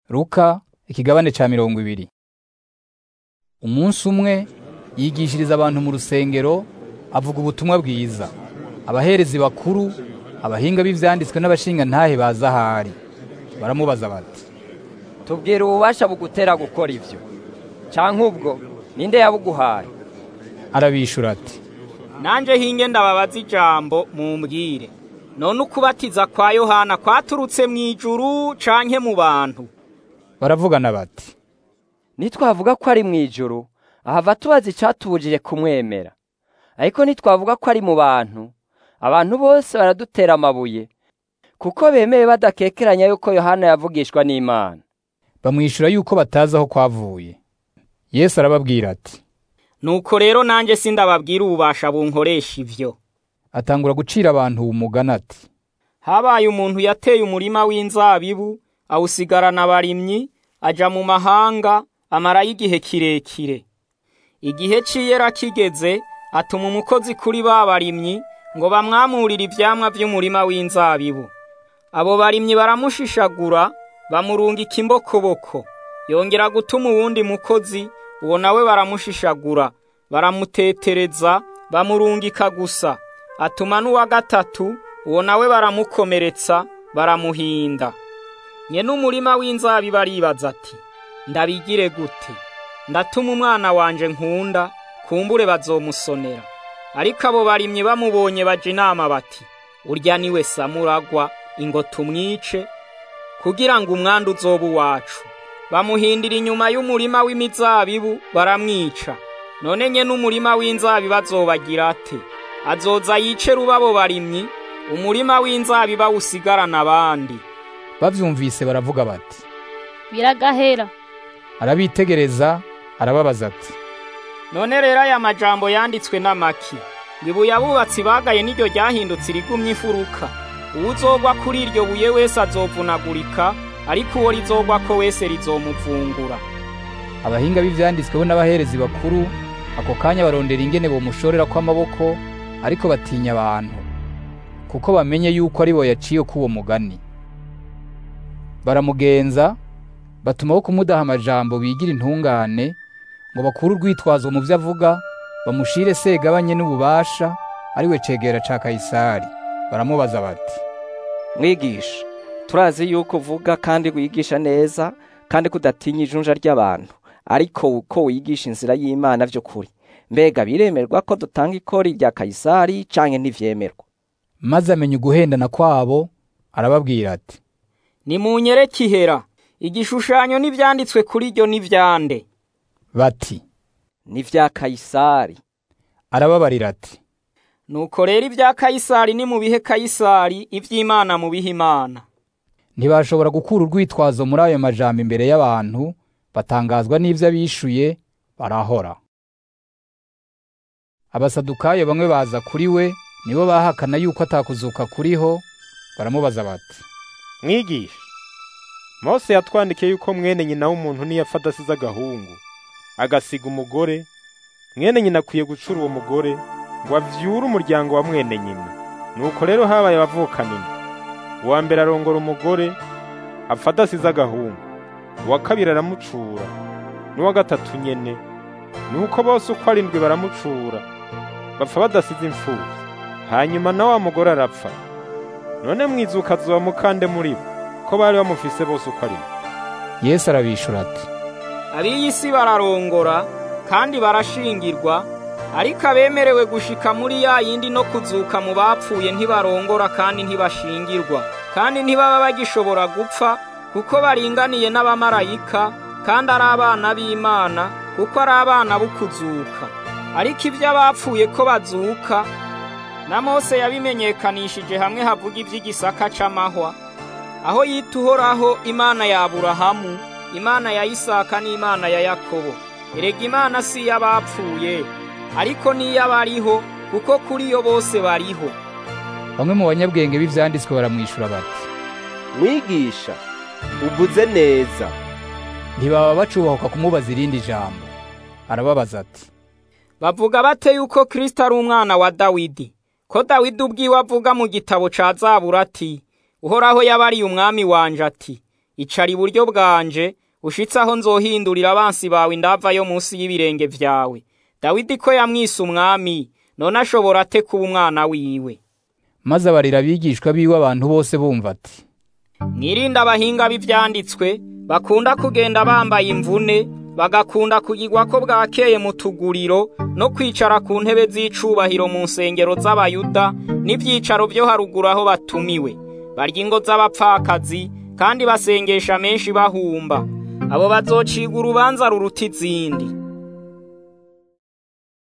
Luka ikigabane ca mirongo ibiri umunsi umwe yigishiriza abantu mu rusengero avuga ubutumwa bwiza abaherezi bakuru abahinga b'ivyanditswe n'abashinga ntahe baza ahari baramubaza bati tubwira ububasha bugutera gukora ivyo canke ubwo ninde yabuguhaye arabishura ati nanje hinge ndababaza ijambo mumbwire none ukubatiza kwa yohana kwaturutse mw'ijuru canke mu bantu baravugana bati nitwavuga ko ari mw'ijuru ahava tubaza icatubujije kumwemera ariko nitwavuga ko ari mu bantu abantu bose baradutera amabuye kuko bemeye badakekeranya yuko yohana yavugishwa n'imana bamwishura yuko batazi aho kwavuye yesu arababwira ati nuko rero nanje sindababwira ububasha bunkoresha ivyo atangura gucira abantu umugani ati habaye umuntu yateye umurima w'inzabibu awusigarana abarimyi aja mu mahanga amarayo igihe kirekire igihe c'iyera kigeze atuma umukozi kuri ba barimyi ngo bamwamurire ivyamwa vy'umurima w'inzabibu abo barimyi baramushishagura bamurungika imbokoboko yongera gutuma uwundi mukozi uwo nawe baramushishagura baramutetereza bamurungika gusa atuma n'uwa gatatu uwo nawe baramukomeretsa baramuhinda nyene umurima w'inzabibu aribaza ati ndabigire gute ndatuma umwana wanje nkunda kumbure bazomusonera ariko abo barimyi bamubonye baja inama bati urya niwe samuragwa ingo tumwice kugira ngo umwanda uzoba uwacu bamuhindira inyuma y'umurima w'imizabibu baramwica none nyene umurima w'inzabibu azobagira ate azoza yice rubabo barimyi umurima w'inzabibu awusigarana abandi bavyumvise baravuga bati biragahera arabitegereza arababaza ati none rero aya majambo yanditswe n'amaki ngo ibuye abubatsi bagaye n'iryo ryahindutse irigumye ifuruka uwuzogwa kuri iryo buye wese azovunagurika ariko uwo rizogwako wese rizomuvungura abahinga b'ivyanditsweho n'abaherezi bakuru ako kanya barondera ingene bomushorera kw'amaboko ariko batinya abantu kuko bamenye yuko ari bo yaciye k'uwo mugani baramugenza batumaho kumudaha amajambo bigira intungane ngo bakure urwitwazo mu vyo avuga bamushire segabanye n'ububasha ari we cegera ca kayisari baramubaza bati mwigisha turazi yuko uvuga kandi wigisha neza kandi kudatinya ijunja ry'abantu ariko uko wigisha inzira y'imana vy'ukuri mbega biremerwa ko dutanga ikori rya kayisari canke ntivyemerwa maze amenya uguhendana kwabo arababwira ati nimunyereke ihera igishushanyo n'ivyanditswe kuri ryo n'ivyande bati ni vya kayisari arababarira ati nuko rero ibya kayisari ni mu bihe kayisari ivy'imana mu bihe imana ntibashobora gukura urwitwazo muri ayo majambo imbere y'abantu batangazwa n'ivyo abishuye barahora abasadukayo bamwe baza kuri we nibo bahakana yuko atakuzuka kuriho baramubaza bati mwigisha mose yatwandikiye yuko mwene nyina w'umuntu niyapfa adasize agahungu agasiga umugore mwene nyina akwiye gucura uwo mugore ngo avyure umuryango wa mwene nyina nuko rero habaye abavukanini uwa mbere arongora umugore apfa adasize agahungu uwa kabiri aramucura n'uwa gatatu nyene nuko bose uko arindwi baramucura bapfa badasize imfuvyi hanyuma na wa mugore arapfa none mwizuka azoba mukande muri bo ko bari bamufise bose uko arindwi yesu arabishura ati ab'iyi si bararongora kandi barashingirwa ariko abemerewe gushika muri ya yindi no kuzuka mu bapfuye ntibarongora kandi ntibashingirwa kandi ntibaba bagishobora gupfa kuko baringaniye n'abamarayika kandi ari abana b'imana kuko ari abana b'ukuzuka ariko ibyo abapfuye ko bazuka na mose yabimenyekanishije hamwe havuga iby'igisaka c'amahwa aho yita uhoraho imana ya aburahamu imana ya isaka n'imana ya yakobo erega imana si iy'abapfuye ariko n'iy'abariho kuko kuri yo bose bariho bamwe mu banyabwenge b'ivyanditswe baramwishura bati mwigisha uvuze neza ntibaba bacubahuka kumubaza irindi jambo arababaza ati bavuga bate yuko kristo ari umwana wa dawidi ko dawidi ubwiwe avuga mu gitabo ca zabura ati uhoraho yabariye umwami wanje ati icara iburyo bwanje ushitse aho nzohindurira abansi bawe indava yo munsi y'ibirenge vyawe dawidi ko yamwise umwami none ashobora ate kuba umwana wiwe maze abarira abigishwa biwe abantu bose bumva ati mwirinde abahinga b'ivyanditswe bakunda kugenda bambaye imvune bagakunda kugirwa ko bwakeye mu tuguriro no kwicara ku ntebe z'icubahiro mu nsengero z'abayuda n'ivyicaro vyo haruguru aho batumiwe barya ingo z'abapfakazi kandi basengesha menshi bahumba abo bazocigwa urubanza ruruta izindi